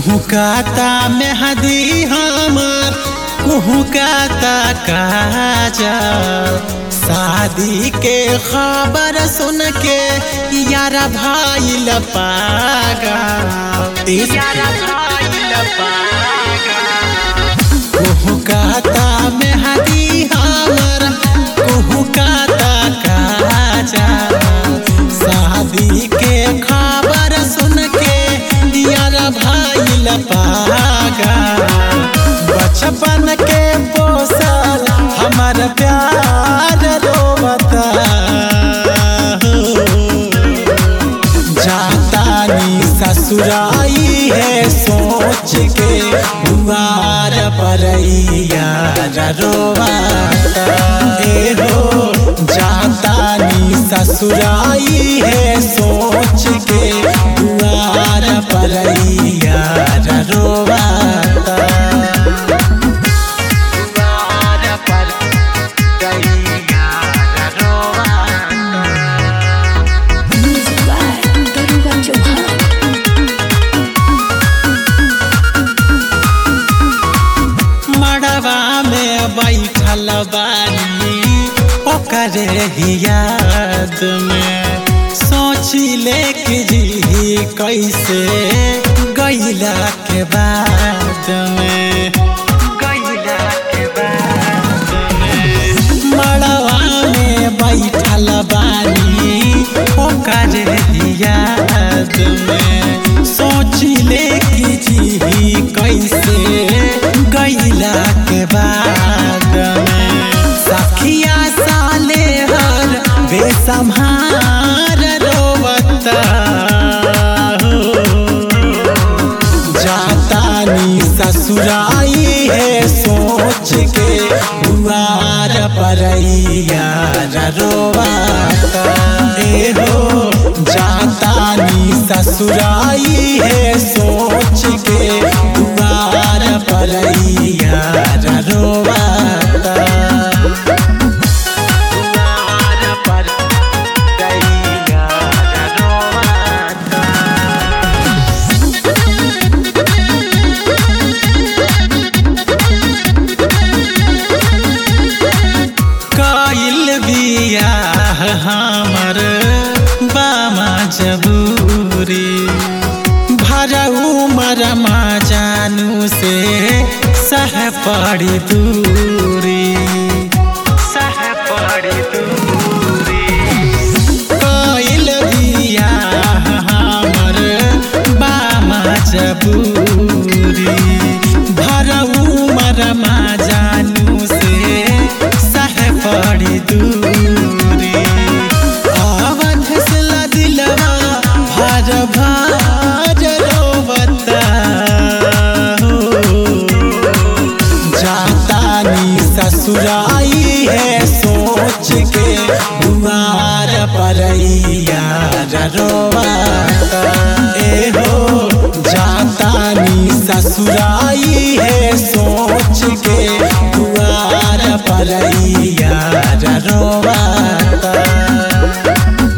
कुहुकाता मेहदी हमार कुहुकाता काजा शादी के खबर सुन के यारा भाई लपागा यारा भाई लपागा कुहुकाता मेहदी हमार कुहुकाता काजा शादी के खबर सुन के यारा भाई लपागा बचपन के पोसल हमार प्यार रोवता जातानी ससुराई है सोच के दुआर पर रोवाता ए हो जातानी ससुराई है सोच के दुआर पर रोवाता दुआर पर रोवाता Music by Daruga Chauhan. मड़वा में बैठल बानी ओकरे ही याद में सोची ले कि जी कैसे गैला के बाद में गैला के बाद में मड़वा में बैठल बानी ओकरे ही याद में सोची ले कि जी कैसे गैला के बाद में सखिया साले हर बेसम्हार रोवता हो जातानी ससुराई है सोच के दुआर पर रोवाता ए हो जातानी ससुराई है सोच के दुआर पर रोवाता दुआर पर रोवाता काइल बियाह हमर बामा जबूरी भरऊ मरमा जानू से सह पड़ी दूरी सह पड़ी दूरी काइल बियाह हमर बामा जबूरी भरऊ मरमा जानू से सह पड़ी दूरी अवध से दिलवा भर भर रोवता हो जातानी ससुराई है सोच के दुआर पर रोवाता ए हो जातानी ससुराई है सोच के दुआर पर रोवा